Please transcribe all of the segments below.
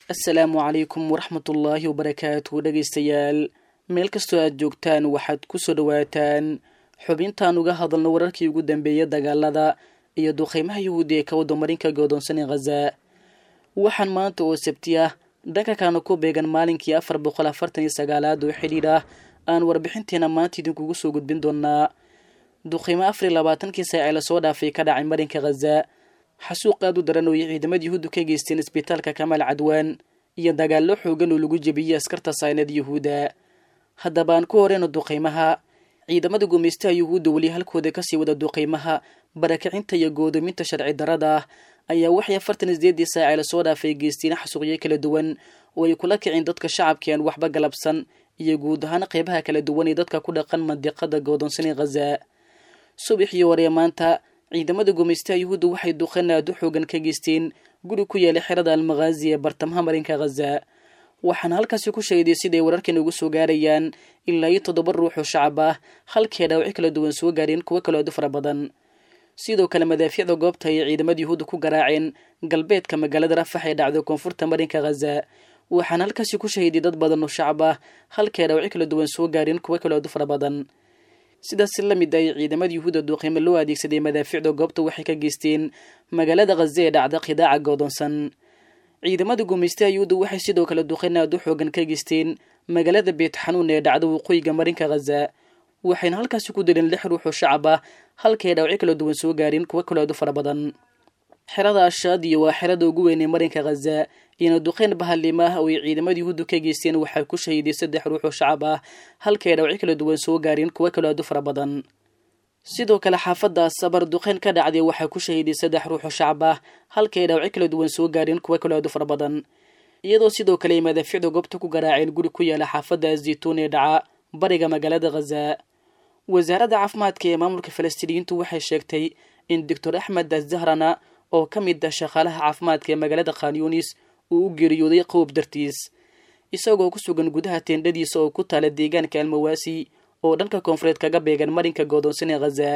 assalaamu calaykum waraxmatullaahi wabarakaatu dhegaystayaal meel kastoo aad joogtaan waxaad ku soo dhowaataan xubintaan uga hadalno wararkii ugu dambeeyay dagaalada iyo duqeymaha yahuudi ee ka wadamarinka godoonsan ee khaza waxaan maanta oo sabti ah dhanka kalena ku beegan maalinkii afar boqol afartan iyo sagaalaad oo xidhiidh ah aan warbixinteena maanta idinkugu soo gudbin doonaa duqeymo afar iyo labaatankii saac ee lasoo dhaafay ka dhacay marinka khaza xasuuq aad u daran oo ay ciidamada yuhuuddu ka geysteen isbitaalka kamaal cadwaan iyo dagaallo xoogan oo lagu jebiyey askarta saynada yuhuudda haddaba aan ku horeyno duqeymaha ciidamada gumaystaha yuhuudda weli halkooda kasii wada duqeymaha barakacinta iyo goodoominta sharci darada ah ayaa waxay afartan isdeedii saac ee lasoo dhaafay geysteen xasuuqyo kala duwan oo ay kula kicin dadka shacabka aan waxba galabsan iyo guud ahaan qeybaha kala duwan ee dadka ku dhaqan mandiqada goodoonsan ee khaza subaxii hore maanta ciidamada gumaystaha yuhuudda waxay duqan aad u xoogan ka geysteen guri ku yaala xerada almakhaazi ee bartamaha marinka khaza waxaana halkaasi ku sheeday siday wararkan ugu soo gaarayaan ilaa iyo toddoba ruux oo shacab ah halkii dhaawacyo kala duwan soo gaareen kuwo kaloo aad u fara badan sidoo kale madaafiicda goobta ayay ciidamada yuhuudda ku garaaceen galbeedka magaalada rafax ee dhacda koonfurta marinka khaza waxaana halkaasi ku shahiday dad badan oo shacab ah halkii dhaawacyo kala duwan soo gaareen kuwo kaloo aad u fara badan sidaas la mid ay ciidamada yuhuudda duuqiimo loo adeegsaday madaafiicda goobta waxay ka geysteen magaalada khaza ee dhacda khidaaca goodoonsan ciidamada gumaystaha yuhuudda waxay sidoo kale duqeyn aad u xoogan ka geysteen magaalada beet xanuun ee dhacda waqooyiga marinka khaza waxayna halkaasi ku dileen lix ruux oo shacab ah halkay dhaawacyo kala duwan soo gaareen kuwo kaloo aad u fara badan xerada ashaadiyo waa xerada ugu weyn ee marinka khaza iyona duqeyn bahallimo ah oo ay ciidamada yuhuuddu ka geysteen waxaa ku shahiday saddex ruux oo shacab ah halkay dhaawacyo kala duwan soo gaareen kuwo kaloo aad u fara badan sidoo kale xaafadda sabar duqeyn ka dhacday waxaa ku shahiday saddex ruux oo shacab ah halkay dhaawacyo kala duwan soo gaareen kuwo kaloo aad u fara badan iyadoo sidoo kale ay madaafiicda goobta ku garaaceen guri ku yaala xaafadda zaytuun ee dhaca bariga magaalada khaza wasaaradda caafimaadka ee maamulka falastiiniyiintu waxay sheegtay in doctor axmed azahrana oo ka mid ah shaqaalaha caafimaadka ee magaalada khanyunis uu u geeriyooday qowb dartiis isagoo ku sugan gudaha teendhadiisa oo ku taala deegaanka almawaasi oo dhanka koonfureed kaga beegan marinka goodoonsan ee khaza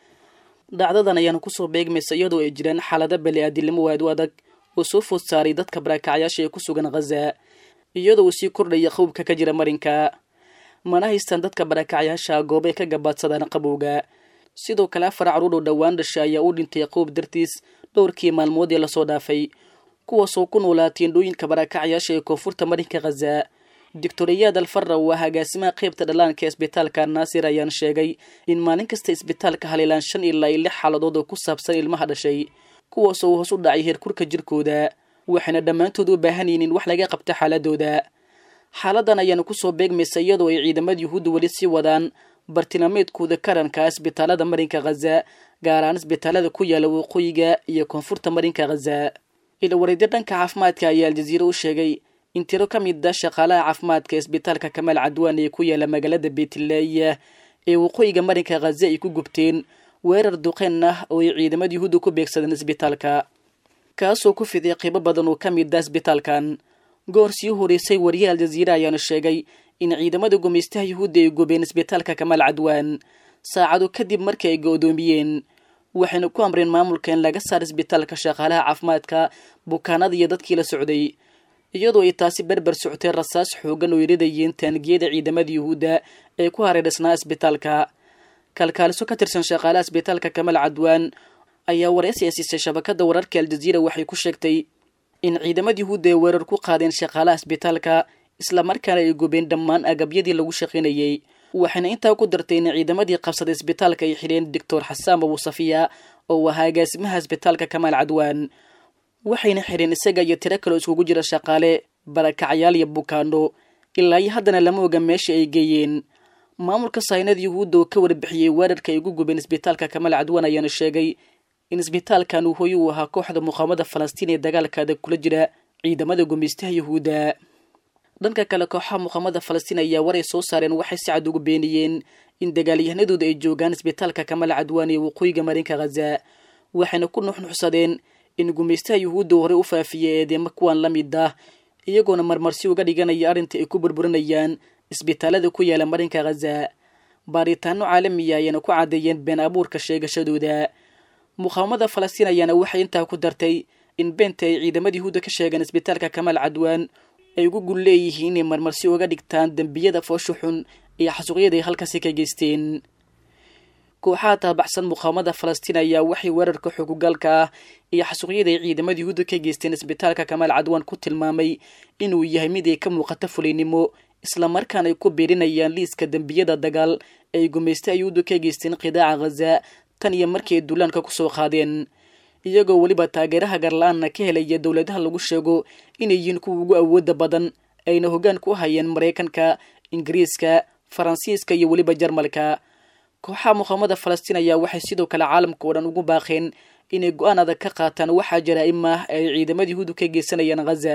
dhacdadan ayaana kusoo beegmaysa iyadoo ay jiraan xaalado bali-aadilnimo aad u adag oo soo food saaray dadka barakacyaasha ee ku sugan khaza iyadoo uu sii kordhaya qowbka ka jira marinka mana haystaan dadka barakacyaasha goobay ka gabaadsadaan qabowga sidoo kale afar caruur oo dhowaan dhasha ayaa u dhintay qowb dartiis dhowrkii maalmood ee lasoo dhaafay kuwaasoo ku noolaa teendhooyinka barakacyaasha ee koonfurta marinka khaza doctor iyaad alfarra waa agaasimaha qeybta dhallaanka isbitaalka naasir ayaan sheegay in maalin kasta isbitaalka haleelaan shan ilaa iyo lix xaaladood oo ku saabsan ilmaha dhashay kuwaasoo hoos u dhacay heerkurka jirkooda waxayna dhammaantood u baahan yihiin in wax laga qabta xaaladooda xaaladan ayaana kusoo beegmaysa iyadoo ay ciidamada yuhuudda weli sii wadaan bartilmaameedkooda karanka isbitaalada marinka khaza gaar ahaan isbitaalada ku yaala waqooyiga iyo koonfurta marinka khaza ilawareedyo dhanka caafimaadka ayaa aljaziira u sheegay in tiro ka mid a shaqaalaha caafimaadka isbitaalka kamaal cadwaan ee ku yaala magaalada beetlaayiya ee waqooyiga marinka khaza ay ku gubteen weerar duqeyn ah oo ay ciidamada yuhuudda ku beegsadeen isbitaalka kaasoo ku fiday qiibo badan oo ka mid ah isbitaalkan goor sii horeysay wariyaha aljaziira ayaana sheegay in ciidamada gumaystaha yuhuudda ay gubeen isbitaalka kamaal cadwaan saacado kadib markii ay go-doomiyeen waxayna ku amreen maamulka in laga saar isbitaalka shaqaalaha caafimaadka bukaanada iyo dadkii la socday iyadoo ay taasi berber socotay rasaas xoogan oo iridayeen taangiyada ciidamada yuhuudda ee ku hareerdhisnaa isbitaalka kalkaaliso ka tirsan shaqaalaha isbitaalka kamaal cadwaan ayaa wareysi ay siisay shabakada wararka aljaziira waxay ku sheegtay in ciidamada yuhuudda ay weerar ku qaadeen shaqaalaha isbitaalka islamarkaana ay gubeen dhammaan agabyadii lagu shaqaynayey waxayna intaa ku dartay in ciidamadii qabsaday isbitaalka ay xidheen doctor xasaan abuusafiya oo ahaa agaasimaha isbitaalka kamaal cadwaan waxayna xidheen isaga iyo tiro kaloo iskugu jira shaqaale barakacyaal iyo bukaano ilaa iyo haddana lama oga meesha ay geeyeen maamulka saynada yuhuudda oo ka warbixiyey weerarka ay ugu gubeen isbitaalka kamaal cadwaan ayaana sheegay in isbitaalkan uu hooy uu ahaa kooxda muqaamada falastiin ee dagaalkaada kula jira ciidamada gumaystaha yuhuudda dhanka kale kooxaha muqaamada falastiin ayaa waray soo saareen waxay si cad ugu beeniyeen in dagaalyahanadooda ay joogaan isbitaalka kamaal cadwaan ee waqooyiga marinka khaza waxayna ku nuxnuxsadeen in gumaystaha yuhuudda hore u faafiyey eedeema kuwan la mid ah iyagoona marmarsi uga dhiganaya arrinta ay ku burburinayaan isbitaalada ku yaala marinka khaza baaritaano caalamiya ayaana ku caddeeyeen been abuurka sheegashadooda muqaawamada falastiin ayaana waxay intaa ku dartay in beenta ay ciidamada yuhuudda ka sheegeen isbitaalka kamaal cadwaan ay ugu gul leeyihiin inay marmarsi uga dhigtaan dembiyada foosha xun iyo xasuuqyada ay halkaasi ka geysteen kooxaha taabaxsan muqaawamada falastiin ayaa waxay weerarka xogugaalka ah iyo xasuuqyada ay ciidamada yuhuudda ka geysteen isbitaalka kamaal cadwaan ku tilmaamay inuu yahay mid ay ka muuqato fuliynimo islamarkaana ay ku biirinayaan liiska dembiyada dagaal ay gumaysta yuhuudda ka geysteen qidaaca khaza tan iyo markii ay duulaanka kusoo qaadeen iyagoo weliba taageeraha garla-aanna ka helaya dowladaha lagu sheego inay yihiin kuwa ugu awooda badan ayna hoggaan ku hayeen maraykanka ingiriiska faransiiska iyo weliba jarmalka kooxaha muqaamada falastiin ayaa waxay sidoo kale caalamka oo dhan ugu baaqeen inay go-aan adag ka qaataan waxaa jaraa'im ah ay ciidamada yuhuudda ka geysanayaan khaza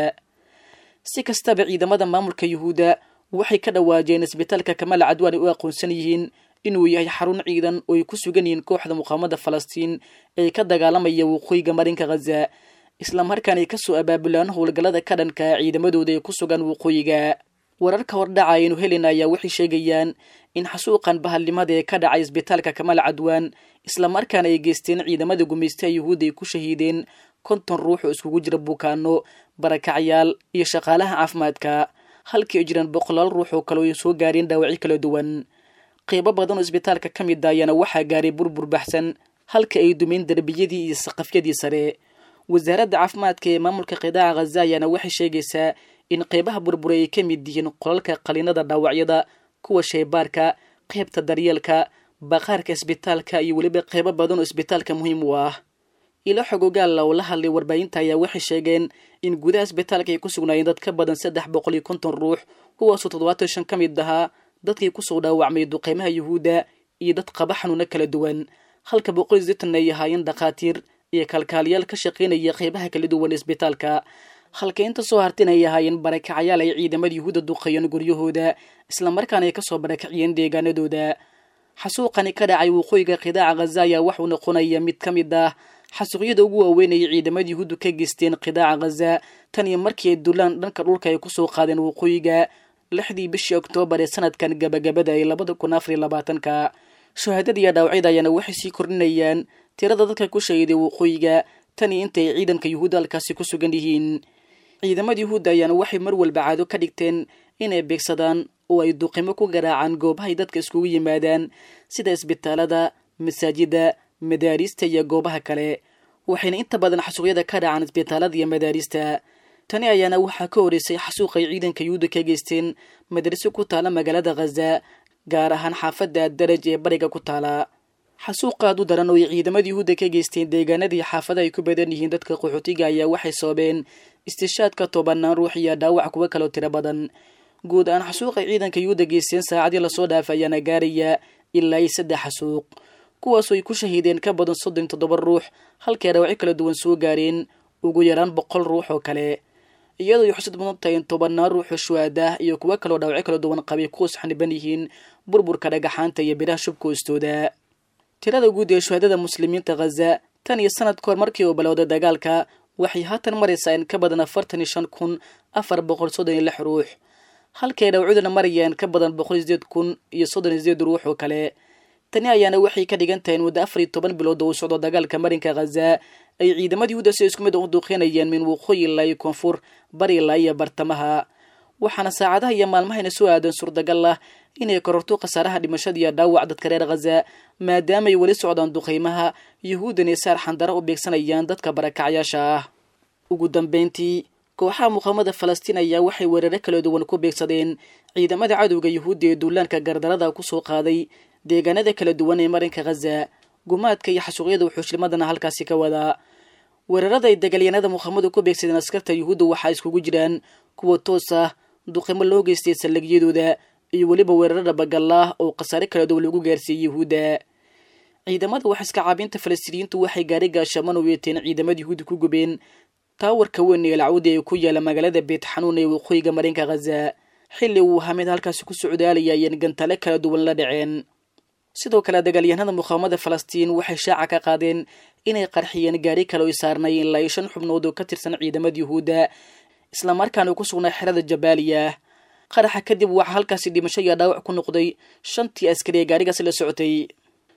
si kastaba ciidamada maamulka yuhuudda waxay ka dhawaajeen isbitaalka kamaal cadwaan ay u aqoonsan yihiin inuu yahay xarun ciidan oo ay ku sugan yihiin kooxda muqaamada falastiin ee ka dagaalamaya waqooyiga marinka khaza islamarkaana ay kasoo abaabulaan howlgallada ka dhanka ciidamadooda ee ku sugan waqooyiga wararka hordhaca aynu helin ayaa waxay sheegayaan in xasuuqan bahalnimada ee ka dhacay isbitaalka kamaal cadwaan islamarkaana ay geysteen ciidamada gumaystaha yuhuudda ay ku shahiideen konton ruux oo iskugu jira bukaano barakacyaal iyo shaqaalaha caafimaadka halkii ay jiraan boqolaal ruux oo kale ay soo gaareen dhaawacyo kala duwan qeybo badan oo isbitaalka ka mid ayaana waxaa gaaray burbur baxsan halka ay dumeen derbiyadii iyo saqafyadii sare wasaaradda caafimaadka ee maamulka qidaaca khaza ayaana waxay sheegaysaa in qeybaha burbura ay ka mid yihiin qolalka qaliinada dhaawacyada kuwa shaybaarka qeybta daryeelka baqaarka isbitaalka iyo weliba qeybo badan oo isbitaalka muhiim u ah ilo xogogaalla oo la hadlay warbaahinta ayaa waxay sheegeen in gudaha isbitaalka ay ku sugnaayeen dad ka badan saddex boqol iyo konton ruux kuwaasoo toddobaatan shan ka mid ahaa dadkii kusoo dhaawacmay duqeymaha yuhuudda iyo dad qaba xanuuno kala duwan halka boqol iyo sitan ay ahaayeen dhakhaatiir iyo kalkaaliyaal ka shaqaynaya qeybaha kala duwan isbitaalka halka inta soo hartin ay ahaayeen barakacayaal ay ciidamada yuhuudda duqeeyeen guryahooda islamarkaana ay kasoo barakaciyeen deegaanadooda xasuuqani ka dhacay waqooyiga qidaaca khaza ayaa waxuu noqonaya mid ka mid ah xasuuqyada ugu waaweynayay ciidamada yuhuuddu ka geysteen qidaaca khaza tan iyo markii ay dulaan dhanka dhulka ay kusoo qaadeen waqooyiga lixdii bishii oktoobar ee sanadkan gabagabada ee labada kun afariyo labaatanka shahaadada iyo dhaawacyada ayaana waxay sii kordhinayaan tirada dadka ku shahiiday waqooyiga tan iyo intay ciidanka yuhuudda halkaasi ku sugan yihiin ciidamada yuhuudda ayaana waxay mar walba caado ka dhigteen inay beegsadaan oo ay duqimo ku garaacaan goobahay dadka iskugu yimaadaan sida isbitaalada masaajida madaarista iyo goobaha kale waxayna inta badan xasuuqyada ka dhacaan isbitaalada iyo madaarista tani ayaana waxaa ka horeysay xasuuqay ciidanka yuhuudda ka geysteen madraso ku taala magaalada khaza gaar ahaan xaafadda daraj ee bariga ku taala xasuuqaad u daran oo ay ciidamada yuhuudda ka geysteen deegaanadii xaafada ay ku badan yihiin dadka qaxootiga ayaa waxay sababeen istishaadka tobanaan ruux iyo dhaawac kuwa kaloo tiro badan guud ahaan xasuuqay ciidanka yuhuudda geysteen saacadii lasoo dhaafay ayaana gaaraya ilaa iyo saddex xasuuq kuwaasoo ay ku shahiideen ka badan soddon toddoba ruux halkay dhaawacyo kala duwan soo gaareen ugu yaraan boqol ruux oo kale iyadoo ay xusad mudan tahay in tobanaan ruuxoo shuhaadah iyo kuwo kaloo dhaawacyo kala duwan qabay kuwaas xaniban yihiin burburka dhagaxaanta iyo biraha shubka hoostooda tirada guud ee shuhaadada muslimiinta khaza tan iyo sanad kahor markii uu bilowday dagaalka waxay haatan maraysaa in ka badan afartan iyo shan kun afar boqol soddon iyo lix ruux halkay dhawcuduna marayaan ka badan boqol iyo sideed kun iyo soddon iyo sideed ruux oo kale tani ayaana waxay ka dhigan tahay in muddo afar iyo toban bilood oo uu socdo dagaalka marinka khaza ay ciidamada yuhuudda si isku mid u duuqeynayeen min waqooyi ilaa iyo koonfur bari ilaa iyo bartamaha waxaana saacadaha iyo maalmahayna soo aadan suurtagal ah inay kororto khasaaraha dhimashada iyo dhaawac dadka reer khaza maadaamaay weli socdaan duqeymaha yuhuuddan ee saar xandara u beegsanayaan dadka barakacyaasha ah ugu dambeyntii kooxaha muqaamada falastiin ayaa waxay weeraro kala duwan ku beegsadeen ciidamada cadowga yuhuudda ee duulaanka gardarada kusoo qaaday deegaanada kala duwan ee marinka khaza gumaadka iyo xasuuqyada wuxuushlimadana halkaasi ka wadaa weerarada ay dagaalyanada muqaamadu ku beegsadeen askarta yuhuudda waxaa iskugu jiraan kuwa toos ah duqimo loo geystay saldhigyadooda iyo weliba weeraro dhabagallah oo khasaare kala duwan lagu gaarsiiyey yuhuudda ciidamada wax iska caabinta falastiiniyiintu waxay gaari gaashaman u yeeteen ciidamada yuhuudda ku gubeen taawarka weyn ee lacwadi ee ku yaala magaalada beet xanuun ee waqooyiga marinka khaza xilli uu hameed halkaasi ku socdaalaya ayeen gantale kala duwan la dhaceen sidoo kale dagaalyahanada muqaamada falastiin waxay shaaca ka qaadeen inay qarxiyeen gaari kale oy saarnayeen ilaa iyo shan xubnood oo ka tirsan ciidamada yuhuudda islamarkaana uu ku sugnaa xerada jabaaliya qaraxa kadib waxaa halkaasi dhimasho iyo dhaawac ku noqday shantii askari ee gaarigaasi la socotay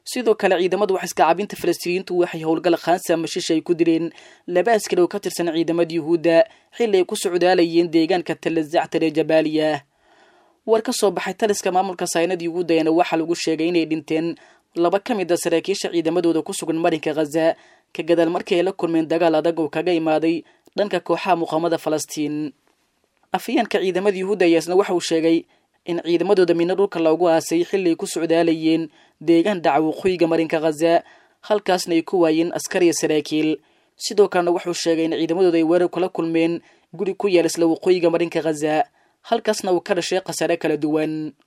sidoo kale ciidamada waxiska cabinta falastiiniyiintu waxay howlgal khaansa mashish ay ku dileen laba askari oo ka tirsan ciidamada yuhuudda xilli ay ku socdaalayeen deegaanka talazactar ee jabaaliya war ka soo baxay taliska maamulka saynada yuhuudda ayaana waxaa lagu sheegay inay dhinteen laba ka mid a saraakiisha ciidamadooda ku sugan marinka khaza ka gadaal markii ay la kulmeen dagaal adag oo kaga imaaday dhanka kooxaha muqaamada falastiin afayeenka ciidamada yuhuudda ayaasna waxa uu sheegay in ciidamadooda midna dhulka loogu aasay xilli ay ku socdaalayeen deegaan dhaca waqooyiga marinka khaza halkaasna ay ku waayeen askar iyo saraakiil sidoo kalena wuxuu sheegay in ciidamadooda ay weerar kula kulmeen guri ku yaal isla waqooyiga marinka khaza halkaasna uu ka dhashay khasaare kala duwan